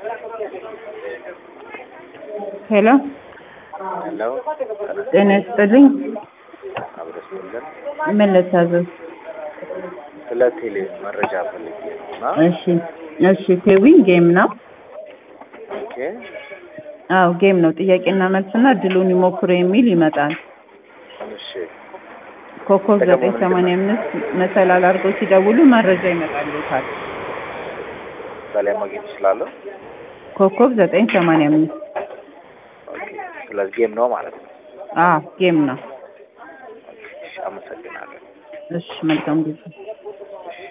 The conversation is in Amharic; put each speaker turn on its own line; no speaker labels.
ሄሎ
ሄሎ
ጤና ይስጥልኝ።
አብረስልን
ምን ልታዘዝ?
ስለ ቴሌ መረጃ ፈልጌ ነው እና
እሺ እሺ። ቴዊ ጌም ነው።
ኦኬ
አዎ ጌም ነው። ጥያቄና መልስና እድሉን ይሞክሩ የሚል ይመጣል።
እሺ
ኮከብ
ጥቅሙ
ዘጠኝ
ምንድን
ሰማንያ አምስት መሰላል አድርገው ሲደውሉ መረጃ ይመጣልዎታል።
በላይ ማግኘት እችላለሁ?
ኮከብ ዘጠኝ ሰማንያ አምስት
ኦኬ ስለዚህ ጌም ነው ማለት ነው።
አዎ ጌም ነው።
ኦኬ እሺ፣ አመሰግናለሁ።
እሺ መልካም ጊዜ